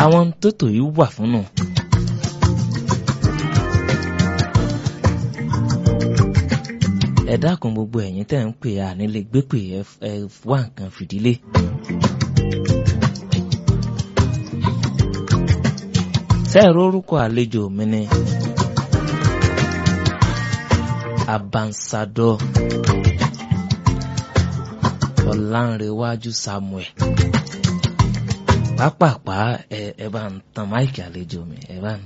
àwọn tó tò yìí wà fún nù. ẹ dákun gbogbo ẹ̀yin tẹ́ ń pè á nílé gbé pè ẹ wá nǹkan fìdílé. sẹ́ẹ̀rọ orúkọ àlejò mi ni abansadọ ọ̀làǹrẹ̀wájú samuel pápápá ẹ ẹ bá ń tan máìkì àlejò mi ẹ bá ń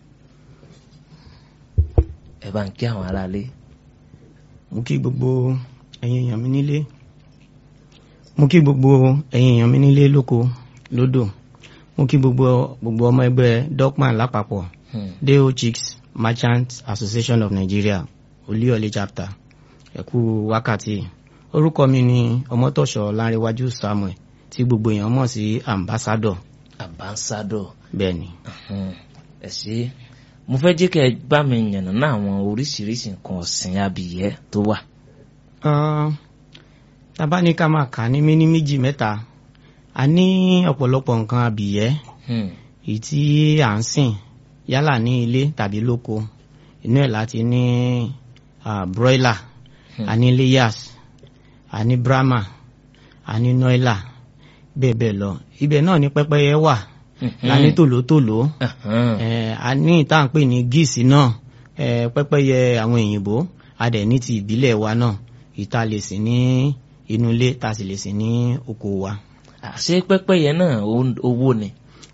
ẹ bá ń kí àwọn aráalé. mo kí gbogbo ẹ̀yin èèyàn mi nílé mo kí gbogbo ẹ̀yin èèyàn mi nílé lóko lódò mo kí gbogbo gbogbo ọmọ ẹgbẹ́ dogman lápapọ̀ deo chicks merchant association of nigeria olúyọ̀lé chapter ẹ kú wákàtí orúkọ mi ni ọmọtọ̀ṣọ́ lárẹ̀wájú samuel tí gbogbo èèyàn mọ̀ sí ambassador ambassador bẹ́ẹ̀ ni. ẹ ṣe mo fẹ́ jẹ́ kẹ́ ẹ bá mi yànnà náà àwọn oríṣiríṣi nǹkan ọ̀sìn abìyẹ́ tó wà. tábà ní ká máa kà ní méní méjì mẹ́ta a ní ọ̀pọ̀lọpọ̀ nǹkan abìyẹ́ èyí tí à ń sìn yálà ní ilé tàbí lóko inú ẹ̀ láti ní broiler a ní layers a ní brahma a ní noila bẹ́ẹ̀ bẹ́ẹ̀ lọ ibẹ̀ náà ní pẹ́pẹ́yẹ wà la ní tòlótòló a ní ìta ń pè ní gíìsì náà pẹ́pẹ́yẹ àwọn òyìnbó a dẹ̀ ní ti ìbílẹ̀ wa náà ìta lè sìn ní inú ilé ta sì lè sìn ní oko wa. ṣé pẹ́pẹ́yẹ náà owó ni.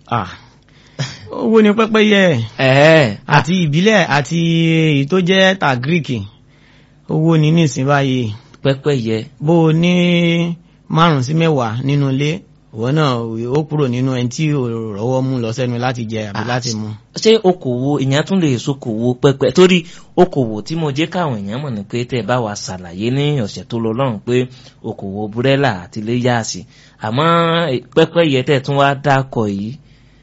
owó ni pẹ́pẹ́yẹ àti ìbílẹ̀ àti èyí tó jẹ́ ta greek owó ni nísìnyí báyìí. pẹ́pẹ́yẹ. bó o ní márùn sí mẹ́wàá nínú ilé ìwọ náà ó kúrò nínú ẹni tí ò rọ́wọ́ mú lọ sẹ́nu láti jẹ àbí láti mu. ṣé okòwò èèyàn tún lè sokòwò pẹpẹ torí okòwò tí mo jẹ́ káwọn èèyàn mọ̀ ní pé tẹ́ ẹ bá wa ṣàlàyé ní ọ̀sẹ̀ tó lọ lọ́rùn pé okòwò búrẹ́là àti léyàsì àmọ́ pẹ́pẹ́yẹ tẹ́ tún wá dákọ̀ yìí.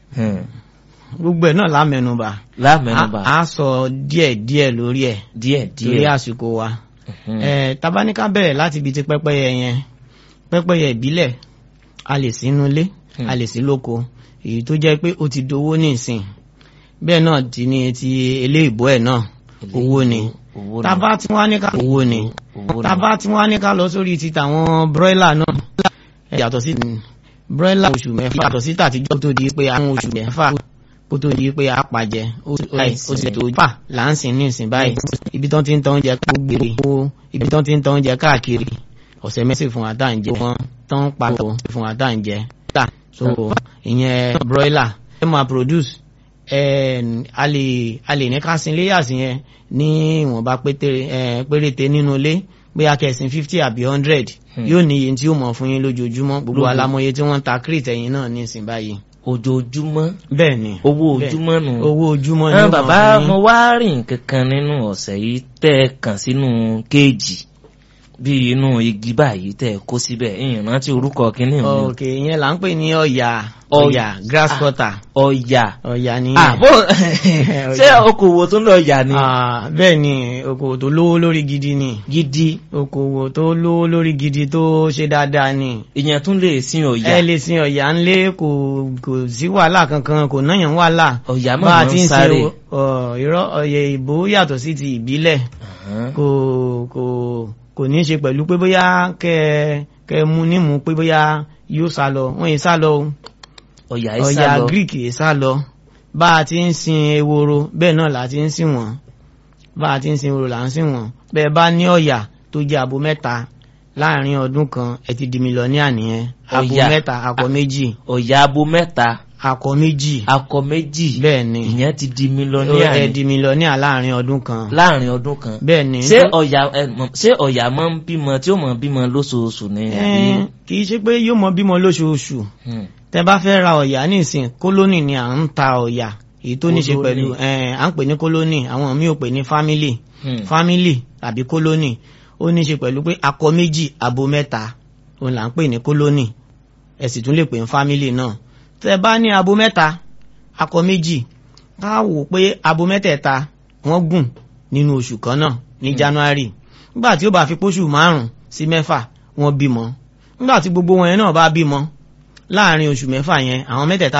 gbogbo ẹ̀ náà lámẹnubà lámẹnubà a sọ díẹ̀ díẹ̀ lórí ẹ̀ díẹ̀ díẹ̀ lórí àsìkò wa tabaníká bẹ̀rẹ̀ láti ibi tí pẹ́pẹ́yẹ yẹn pẹ́pẹ́yẹ ìbílẹ̀ a lè sí inú ilé a lè sí lóko èyí tó jẹ́ pé ó ti dowó ní ìsìn bẹ́ẹ̀ náà ti ní ti eléìbó ẹ̀ náà owó ni tábà tí wọ́n á ní ká owó ni tábà tí wọ́n á ní ká lọ sórí ti tàwọn broiler náà yàtọ̀ sí broiler oṣù mẹ́fà yàtọ̀ sí tàtijọ́ tó di pé àwọn oṣù mẹ́fà kó tó di pé a pàjẹ́ ó sì tó fà láǹsìn ní ìsìn báyìí ibi tán ti ń tán oúnjẹ gbére ibi tán ti ń tán oúnjẹ káàkiri ọ̀sẹ̀ mẹ́sì fún wa tá à ń jẹ wọ́n tán pàtó fún wa tá à ń jẹ tà so ìyẹn broiler ẹ máa produce a lè a lè ní ká sin layers yẹn ní ìwọ̀nba péréte nínú ilé bóyá kẹsìn fifty àbí hundred yóò ní iye tí ó mọ̀ fún yín lójoojúmọ́ gbogbo alámọye tí wọ́n ń ta crate ẹ̀yìn náà ní ìsìn báyìí ojoojúmọ́. bẹ́ẹ̀ ni owó ojúmọ́ nù. owó ojúmọ́ ni wọ́n bàbá mo wá rìn kankan nínú ọ̀sẹ̀ yìí tẹ́ ẹ kàn sínú kéèjì bí inú igi báyìí tẹ́ ẹ kó síbẹ̀ ìyẹn rántí orúkọ kínní mi. ok ìyẹn là ń pè ní ọ̀yà ọ̀yà grass cutter. ọ̀yà ọ̀yà ni. àbò ṣé okòwò tó ń lọ ọ̀yà ni. bẹ́ẹ̀ ni okòwò tó lówó lórí gidi ni. gidi. okòwò tó lówó lórí gidi tó ṣe dáadáa ni. ìyẹn tún lè sin ọ̀yà. ẹ lè sin ọ̀yà ńlé kò kò sí wàhálà kankan kò náyàn wàhálà. ọ̀yà máa ń sáré. irọ́ ọ̀yà ìbò yàtọ̀ sí ti ìbílẹ̀ kò kò kò ní í ṣe pẹ̀lú pé bóyá kẹ kẹ mú nímú pé bóyá yóò sá lọ wọ́n yìí sá lọ ọ̀yà yìí sá lọ ọ̀yà greek yìí sá lọ bá a ti ń sin eworo bẹ́ẹ̀ náà là á ti ń sìn wọ́n bá a ti ń sin eworo là ń sìn wọ́n bẹ́ẹ̀ bá ní ọ̀yà tó jẹ́ abo mẹ́ta láàrin ọdún kan ẹ ti di mílíọ̀nìà nìyẹn abo mẹ́ta akọ méjì ọ̀yà abo mẹ́ta akọ méjì akọ méjì bẹ́ẹ̀ ni ìyẹn ti di mílíọ̀nìà ẹ di mílíọ̀nìà láàrin ọdún kan láàrin ọdún kan bẹ́ẹ̀ ni ṣé ọ̀yà ṣé ọ̀yà máa ń bímọ tí ó máa ń bímọ lóṣooṣù ni. kì í ṣe pé yóò mọ bímọ lóṣooṣù tẹ bá fẹ́ ra ọ̀yà nísìn kólónì ni à ń ta ọ̀yà èyí tó ní ṣe pẹ̀lú à ń pè ní kólónì àwọn míì ò pè ní fámílì fámílì tàbí kólónì ó ní ṣe pẹ̀lú pé akọ méjì abo mẹ́ta òun là ń pè ní kólónì ẹ sì tún lè pè ní fámílì náà tẹ bá ní abo mẹ́ta akọ méjì ká wò pé abo mẹ́tẹ̀ẹ̀ta wọ́n gùn nínú oṣù kan náà ní January nígbà tí ó bá fi póṣù márùn sí mẹ́fà wọ́n bímọ nígbà tí gbogbo wọn yẹn náà bá bímọ láàrin oṣù mẹ́fà yẹn àwọn mẹ́tẹ̀ẹ̀ta